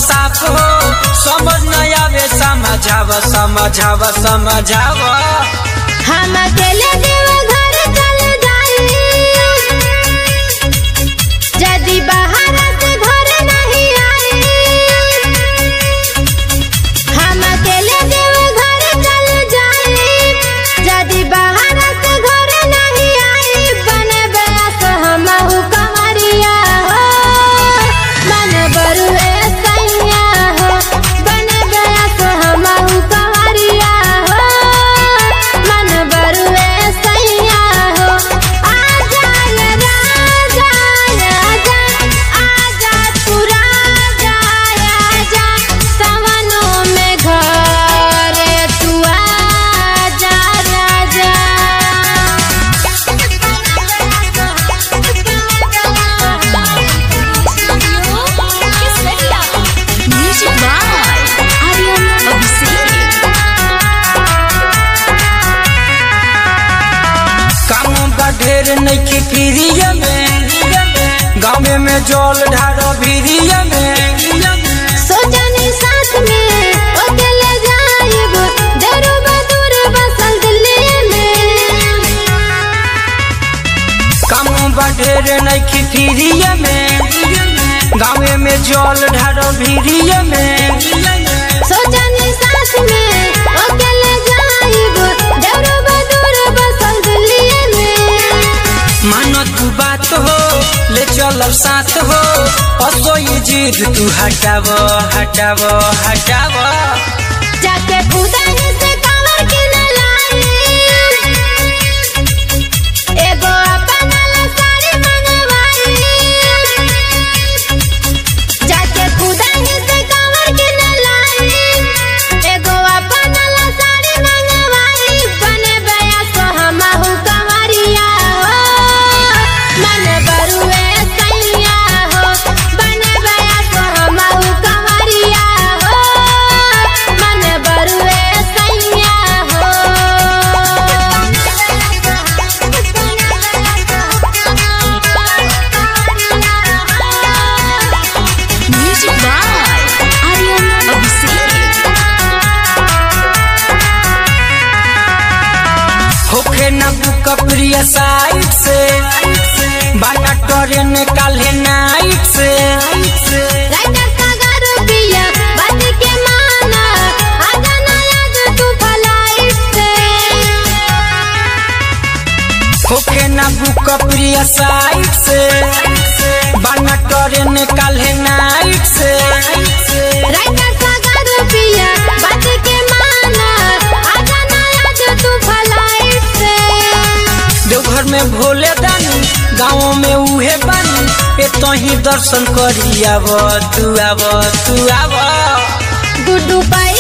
साफ हो समझ न आवे समझाव समझाव समझाव हम अकेले देव घर चल जाई यदि बाहर से घर नहीं आई हम अकेले देव घर चल जाई यदि बाहर से घर नहीं आई बने बयास हम कंवरिया हो मन बरुए सैया हो बने बयास हम कंवरिया हो मन बरुए सैया हो आजा ये राजा आजा आजा तू राजा आजा सवनों में घरे तू आजा राजा Music by Aryan Abhishek. काम बा ढेर नइखे प्रिय में गाँव में जल ढारो भिरिय में सोचनी साथ में अकेले जाइब देरो बदूर बसल दिल्ली में काम बा ढेर नइखे प्रिय में गाँव में जल ढारो भिरिय में सोचनी साथ में अकेले जाइब देरो बदूर बसल दिल्ली में मानो तू बात हो ले चल साथ हो असो ये जिद तू हटाव हटाव हटाव जाके खुदा ही से कवर के न लाई एगो अपन ला साड़ी मंगवाई जाके खुदा ही से कवर के न लाई एगो अपन ला साड़ी मंगवाई बने बया सो हमहु कंवरिया हो मन बरुए सैया हो बने बया सो हमहु कंवरिया हो मन बरुए सैया हो Music by Aryan Abhishek. होखे न बुक प्रिय साइड से बाना ट्रेन काल्हे नाइट से राइटर सागर पिया बात के माना आजा ना याद तू फ्लाइट से होखे न बुक प्रिय साइड से बाना ट्रेन काल्हे नाइट से राइटर सागर पिया बात के माना आजा ना याद तू फ्लाइट से देवघर में भोले दानी गाँव में उहे बानी ए तही दर्शन करी आव तू आव तू आव गुड्डू पाई